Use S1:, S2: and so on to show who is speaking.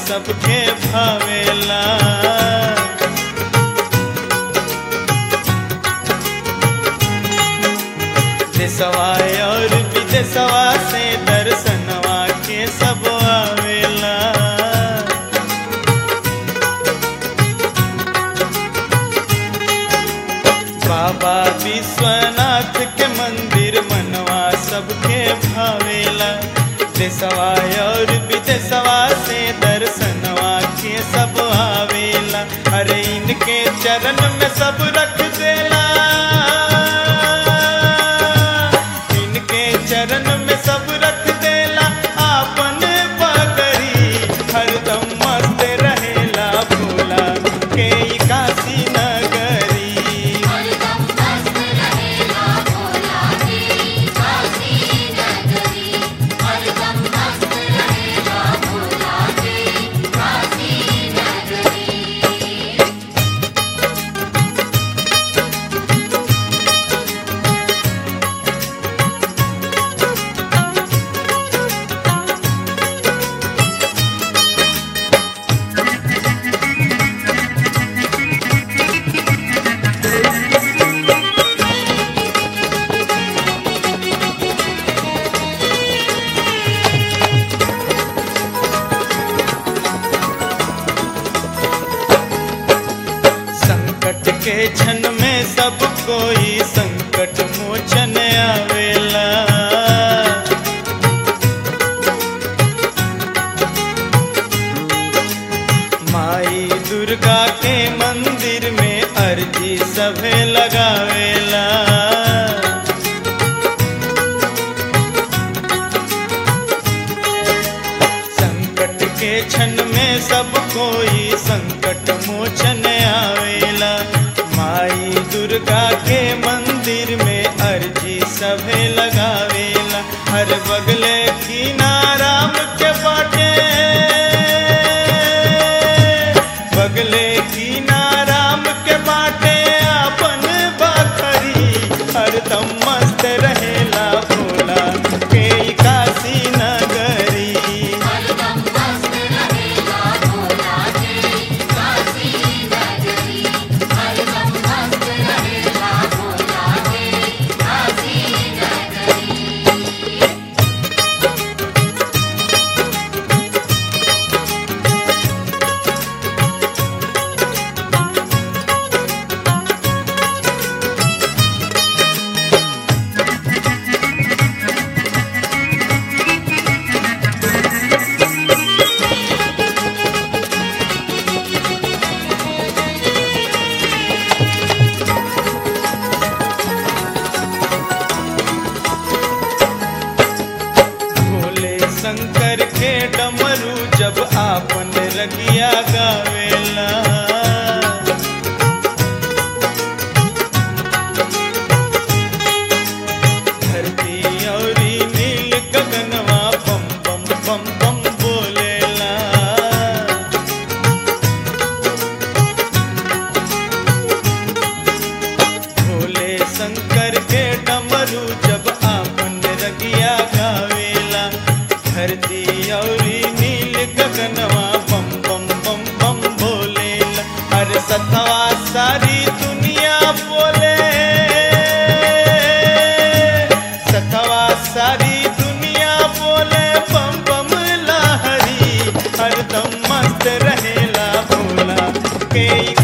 S1: सबके भावेला देशवा और विदेशवा से दर्शनवा के सब आवेला बाबा विश्वनाथ के मंदिर मनवा सबके भावेला देशवा और विदेशवा से दर्शनवा के सब आवेला अरे इनके चरण में सब रख देला इनके चरण में सब रख देला आपन पगड़ी हरदम मस्त रहेला भोला के ई काशी नगरी
S2: हरदम मस्त रहेला भोला की काशी नगरी हरदम मस्त रहेला भोला की काशी नगरी
S1: संकट के क्षण में सब कोई संकट मोचन आवेला माई दुर्गा के मंदिर में अर्जी सभे लगावेला संकट के क्षण में सब कोई संकट मोचन आवेला माई दुर्गा के मंदिर में अर्जी सभे लगावेला हर बगले की नाराम के बाटे बगले की नाराम के बाटे अपन बखरी हरदम मस्त रहेला भोला के ई काशी नगरी
S2: हरदम मस्त रहेला भोला की काशी नगरी हरदम मस्त रहेला भोला की काशी नगरी
S1: भोले शंकर के डमरू जब आपन रगिया गावेला धरती औरी नील गगनवा बम बम बम बम बोलेला भोले शंकर के डमरू जब आपन रगिया गावेला धरती औरी नील गगनवा बम बम बम बम बोलेला अरे सतवा सारी दुनिया बोले सतवा सारी दुनिया बोले बम बम लहरी हरदम मस्त रहेला भोला के ई